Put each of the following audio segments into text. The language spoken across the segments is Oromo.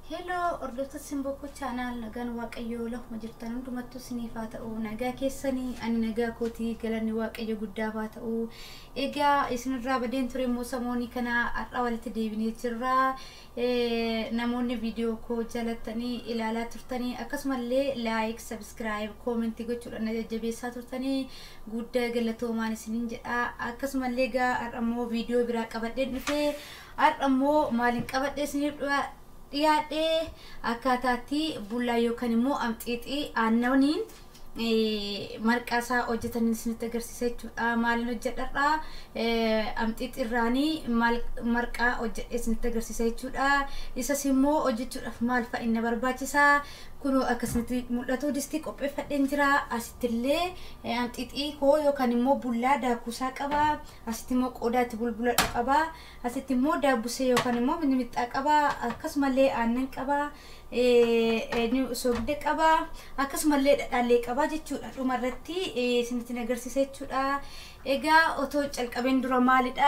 Heloo hordoftoota Simbokoo chaanaal nagaan waaqayyoo lafuma jirtan hundumattuu isiniif haa ta'u nagaa keessanii ani nagaa kootii galanni waaqayyo guddaaf haa ta'u egaa isinirraa badeen ture immoo samoonii kana har'a walitti deebinee jirra namoonni viidiyoo koo jalattanii ilaalaa turtanii akkasumallee laayik sabskiraayib koomentii gochuudhaan na jajjabeessaa turtanii guddaa galatoomaan isiniin jedha akkasumallee egaa har'a immoo viidiyoo biraa qabadheen dhufee har'a immoo maaliin qabadhee isiniif dhiyaadhee akkaataatti bullaa yookaan immoo amxiixii aannaniin marqaa isaa hojjetan isinitti agarsiisa jechuudha. Maaliin hojjedhadha? Amxiixii irraanii marqaa hojjedhee isinitti agarsiisa jechuudha. Isas immoo hojjechuudhaaf maal fa'a inni barbaachisaa? Kunoo akkasumatti mul'atu distii qopheeffadheen jira. Asittillee amxiixii koo yookaan immoo bullaa daakuusaa qaba. Asitti immoo qodaatti bulbuladhu qaba. Asitti immoo daabbusee yookaan immoo mixmixaa qaba. Akkasumallee aannan qaba. soogidda qaba. Akkasumallee dhadhaallee qaba jechuudha. Dhumarratti isinitti agarsiisa jechuudha. Egaa otoo calqabeen dura maalidha?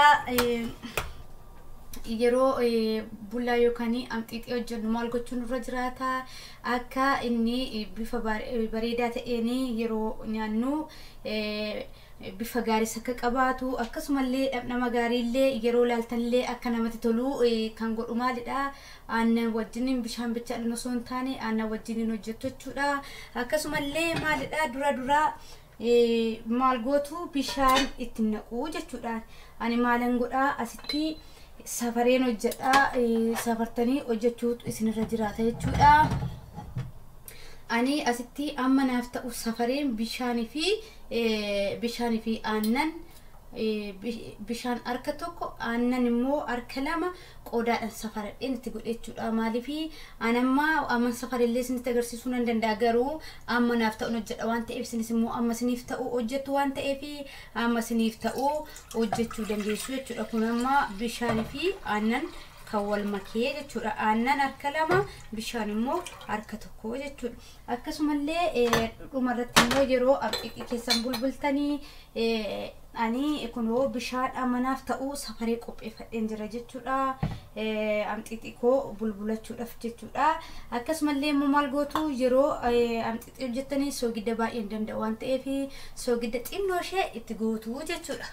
yeroo bullaa yookaan amxiixii hojjennu maal gochuun irra jiraata akka inni bifa bareedaa ta'een yeroo nyaannu bifa gaariis akka qabaatu akkasumallee dhamdhama gaariillee yeroo laaltanillee akka namatti tolu kan godhu maalidha aannan wajjiniin bishaan bichaadhaan osoo hin taane aannan wajjiniin hojjettu jechuudha akkasumallee maalidha dura dura maal gootu bishaan itti naqu jechuudha ani maalan godhaa asitti safareen hojjedha safartanii hojjechuutu isinirra jiraata jechuudha. Ani asitti amma naaf ta'u safareen bishaanii fi bishaanii fi aannan bishaan harka tokko aannan immoo harka lama qodaadhaan safaradheen itti godhe jechuudha. Maaliif anammaa amma safarillee isinitti agarsiisuu nan danda'a garuu amma naaf ta'u hojjedha waan ta'eef isinis immoo amma isiniif ta'u hojjettu waan ta'eef amma isiniif ta'u hojjechuu dandeessu jechuudha. Kun amma bishaanii fi aannan kan wal makee jechuudha. Aannan harka lama bishaan immoo harka tokko jechuudha. Akkasumallee dhumarratti immoo yeroo amxiixii keessan bulbultanii ani kunoo bishaan amanaaf ta'u safaree qopheeffadheen jira jechuudha. Amxiixii koo bulbulachuudhaaf jechuudha. Akkasumallee immoo maal gootu yeroo amxiixii hojjettanii soogidda baay'ee hin danda'u waan ta'eef soogidda xinnoo ishee itti gootu jechuudha.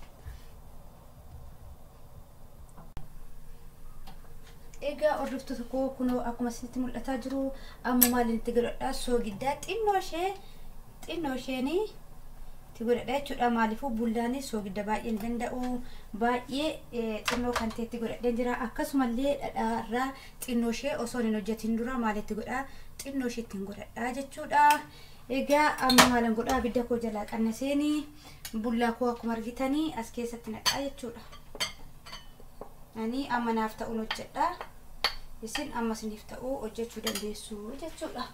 egaa hordoftoota koo kunoo akkuma isinitti mul'ataa jiru amma maaliin itti godhadha soogiddaa xinnoo ishee xinnoo isheenii itti godhadha jechuudha maaliifuu bullaan soogidda baay'ee hin danda'u baay'ee xinnoo kan ta'etti godhadheen jira akkasumallee dhadhaarraa xinnoo ishee osoo hin hojjetin dura maalitti godha xinnoo ishee ittiin godhadha jechuudha egaa amma maalan godhaa abidda koo jalaa qannaseenii bullaa koo akkuma argitanii as keessatti naqaa jechuudha. ani amma naaf ta'uun hojjedha isin amma isiniif ta'uu hojjechuu dandeessu jechuudha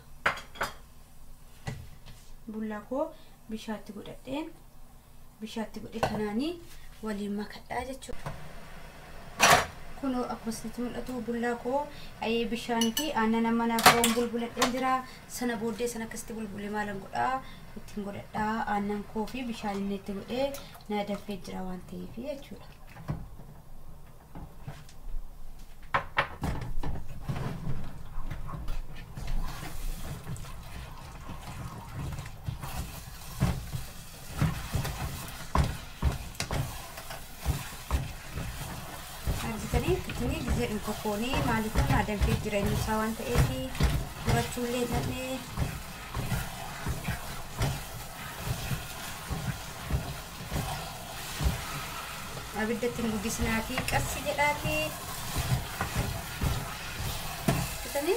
bullaa koo bishaatti godhadheen bishaatti godhe kanaanii waliin makadhaa jechuudha kunoo akkuma isinitti mul'atu bullaa koo bishaanii fi aannan amma naaf ta'uun bulbuladheen jira sana booddee sana akkasitti bulbulee maalan godhaa ittiin godhadhaa aannan koo fi bishaan inni itti godhee na danfee jira waan ta'eef jechuudha. argitanii gisee dhunkokoonii maaliif na danfee jireenya isaa waan ta'eef furachuullee ta'ee abiddatti hin guddisnaafi qassi jedhaati argitanii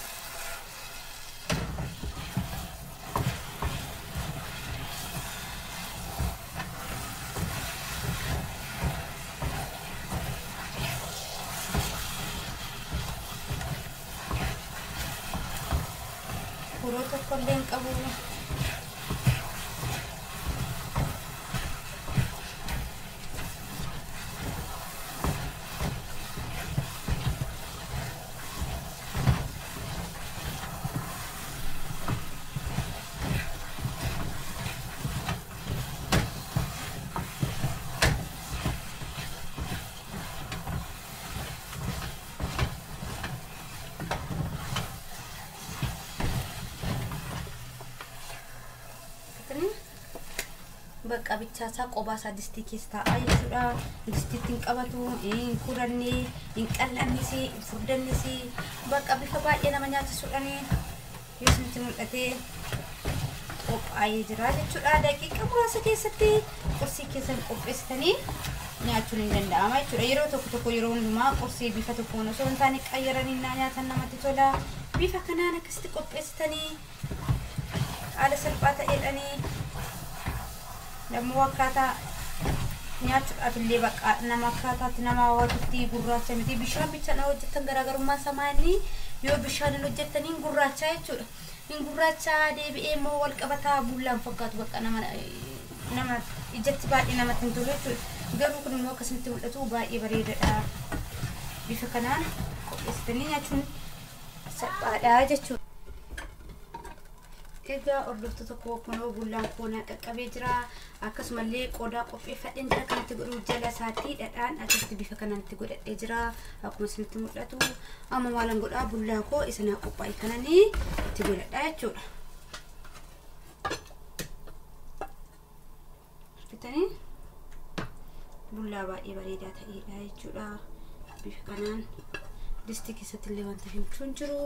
furoo tokkollee hin qabu. bakka bichaasaa qophaa isaa distii keessa taa'aa jechuudha. Distiitti hin qabatu, hin kuranne, hin qal'annis, hin furdannis bakka bifa baay'ee nama nyaachisuudhaan yoo isinitti mul'ate qophaa'ee jira jechuudha. Daqiiqa muraasa keessatti qursii keessan qopheessitanii nyaachuun hin danda'ama jechuudha. Yeroo tokko tokko yeroo hundumaa qursii bifa tokkoon osoo hin taane qayyaranii naa nyaatan namatti tola. Bifa kanaan akkasitti qopheessitanii haala salphaa ta'eedhanii namuu akkaataa nyaachuudhaaf illee bakka nama akkaataatti nama hawwatutti gurraacha miti bishaan bichaan hojjetan garaagarummaa samaanii yoo bishaan hin hojjetaniin gurraacha jechuudha. Hin gurraacha deebi'ee immoo wal qabataa bullaan fakkaatu bakka nama nama ijatti baay'ee namatti hin tolu jechuudha. Garuu kun immoo akkasitti mul'atu baay'ee bareedaadha. Bifa kanaan qopheessitanii nyaachuun salphaadha jechuudha. Egaa hordoftoota koo kunoo bullaan koonaa qaqqabee jira. Akkasumallee qodaa qopheeffadheen jira kanatti godhuu jala isaatti dhadhaan akkasitti bifa kanatti godhadhee jira. Akkuma isinitti mul'atu amma maalan godhaa bullaan koo isa naa qophaa'e kananii itti godhadhaa jechuudha. Bitanii bullaa baay'ee bareedaa ta'edha jechuudha. Bifa kanaan distii keessatti illee wanta himchuun jiru.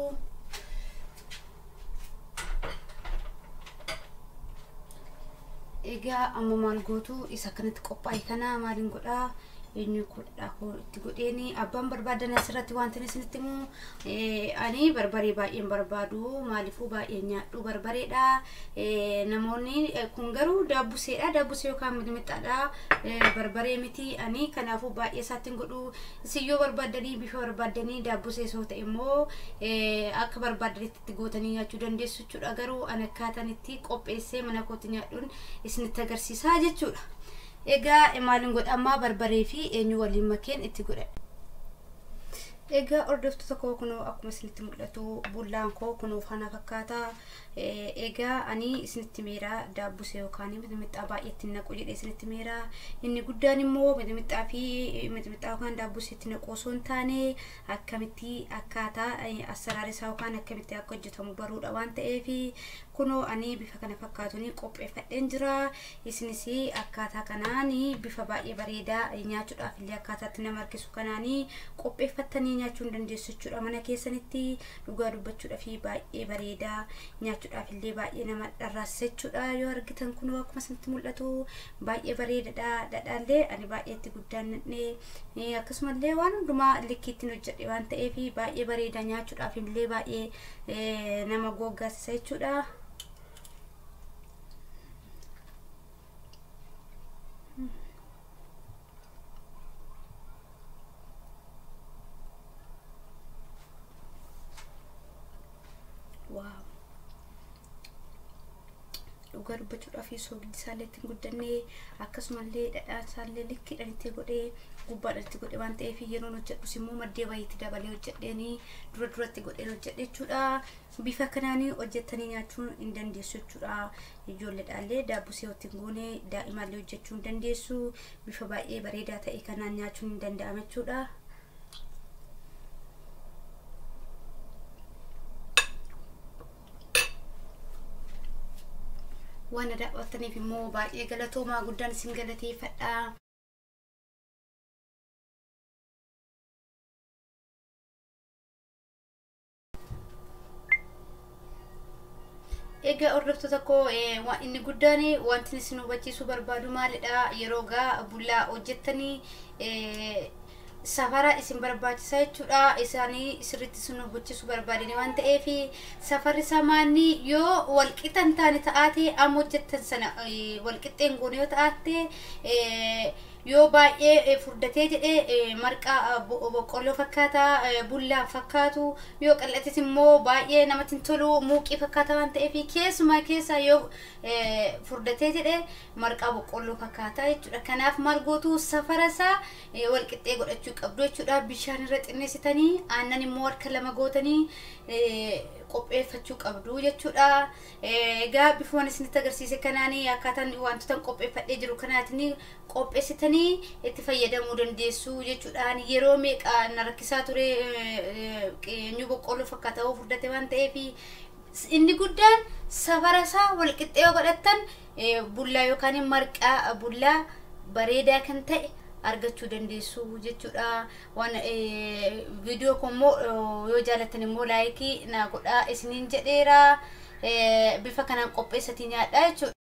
egaa amma maal gootu isa kanatti qophaa'e kana maaliin godhaa eenyu godhaa koo itti godheeni abbaan barbaadan asirratti wanti isinitti himu ani barbaree baay'een barbaadu maaliifuu baay'ee nyaadhu barbareedha namoonni kun garuu daabbuseedha daabbusee yookaan mixmixaadha barbaree miti ani kanaafuu baay'ee isaatti hin godhu isin yoo barbaadanii bifa barbaadanii daabbusee soo ta'e immoo akka barbaadanitti itti gootanii nyaachuu dandeessu jechuudha garuu ani akkaataan itti qopheessee mana kootti nyaadhuun isinitti agarsiisaa jechuudha. Egaa maaliin godhamaa barbaree fi eenyu waliin makeen itti godhadha. Egaa hordoftoota koo kunoo akkuma isinitti mul'atu bullaan koo kunoo kana fakkaata. Egaa ani isinitti meera daabbusee yookaan mixmixaa baay'eetti naqu jedhee isinitti meera. Inni guddaan immoo mixmixaa fi mixmixaa yookaan daabbusee itti naqu osoo hin taane akkamitti akkaataa asaraara isaa yookaan akkamitti akka hojjetamu baruudha waan ta'eef kunoo ani bifa kana fakkaatuun qopheeffadheen jira. Isinis akkaataa kanaan bifa baay'ee bareedaa nyaachuudhaaf illee akkaataatti nama harkisu kanaan qopheeffattanii nyaachuu dandeessu jechuudha. Mana keessanitti dhugaa dubbachuudhaaf baay'ee bareedaa nyaachuudhaaf illee baay'ee nama dharraasa jechuudha. Yoo argitan kunoo akkuma isinitti mul'atu baay'ee bareedaadha. Dhadhaallee ani baay'eetti guddaan nadhee akkasumallee waan hundumaa likkiittiin hojjedhe waan ta'eef baay'ee bareeda nyaachuudhaaf illee baay'ee nama goggaasisa jechuudha. waaw dhugaa dubbachuudhaaf soogiddi isaallee ittiin guddannee akkasumallee dhadhaan isaallee likkiidhaan itti godhee gubbaadhaan itti godhe waan ta'eef yeroon hojjedhus immoo maddee baay'eetti dabalee hojjedheeni dura duratti godheen hojjedhe jechuudha bifa kanaanii hojjettanii nyaachuun hin dandeessu jechuudha ijoolleedhaallee daabbusee ittiin goone daa'imaallee hojjechuu hin dandeessu bifa baay'ee bareedaa ta'e kanaan nyaachuun hin danda'ama jechuudha. waan daawwattaniif immoo baay'ee galatoomaa guddaan isin galateeffadha. Egaa hordoftoota koo inni guddaan wanti isin hubachiisuu barbaadu maalidha yeroo gaa bullaa hojjettanii safara isin barbaachisa jechuudha isaanii sirriitti isin hubachiisuu barbaadani waan ta'eef safarri samaanii yoo walqixa hin taane ta'aate amma hojjettan sana walqixxeen goone yoo ta'aate yoo baay'ee furdatee jedhee marqaa boqqolloo fakkaata bullaa fakkaatu yoo qal'ates immoo baay'ee namatti hin tolu muuqii fakkaata waan ta'eef keessumaa keessa yoo furdatee jedhee marqaa boqqolloo fakkaata jechuudha kanaaf maal gootu safara isaa walqixxee godhachuu qabdu jechuudha bishaan irra xinneessitanii aannan immoo harka lama gootanii qopheeffachuu qabdu jechuudha. Egaa bifoon isinitti agarsiise kanaan akkaataan wantoota qopheeffadhee jiru kanaatiin qopheessitanii itti fayyadamuu dandeessu jechuudha. Yeroo meeqa na rakkisaa ture eenyu boqqolloo fakkaata furdate waan ta'eef inni guddaan safara isaa walqixxee yoo godhattan bullaa yookaan marqaa bullaa bareedaa kan ta'e argachuu dandeessu jechuudha waan viidiyoo kun immoo yoo jaallattan immoo laayikii naa godhaa isiniin jedheera bifa kanaan qopheessatii nyaadhaa jechuudha.